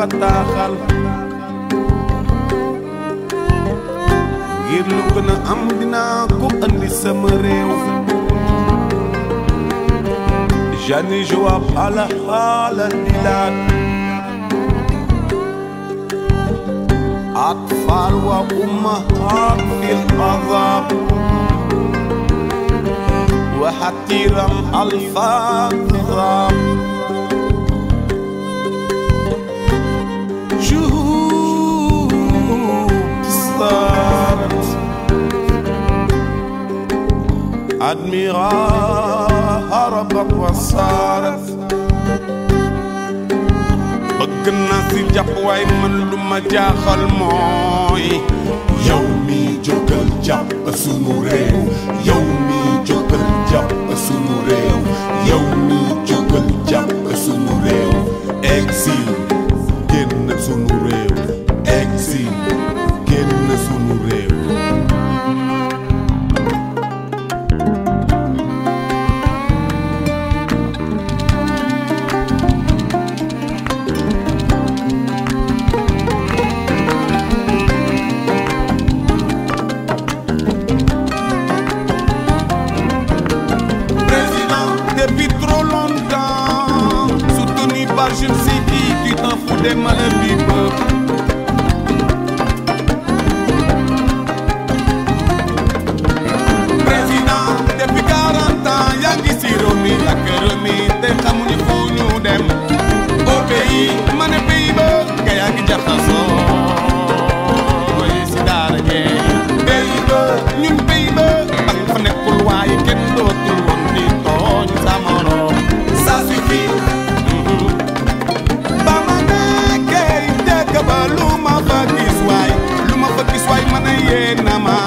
bataaxal ngir lu gën a am dinaa ko andi sama réew jani joab ala xaala dilaat أطفال وأمهات في العذاب وحتيرا الفاظ شهود صارت أدميرا هربت وصارت bëgg na si jàpp waay man lu ma jaaxal mooy yow mi jógal jàpp sunu réew yow mi jógal jàpp sunu réew yow mi jógal jàpp sunu réew exil génn sunu réew exil génn sunu réew président depuis trop longtemps soutenu par je ne sais qui tu t'en fous des malheurs du peuple président depuis 40 ans yaa ngi si réew mi ak réew mi te xamuñu fu ñu dem au pays ma ne pays ba nga yaa ngi jaxasoo si daara jee pays ba ñun pays ba ak fa nekkul waaye kenn dootul woon di tooñ sa morom ça suffit ba ma nekkee dëkk ba lu ma fa gis waay lu ma fa gis waay ma ne yee na ma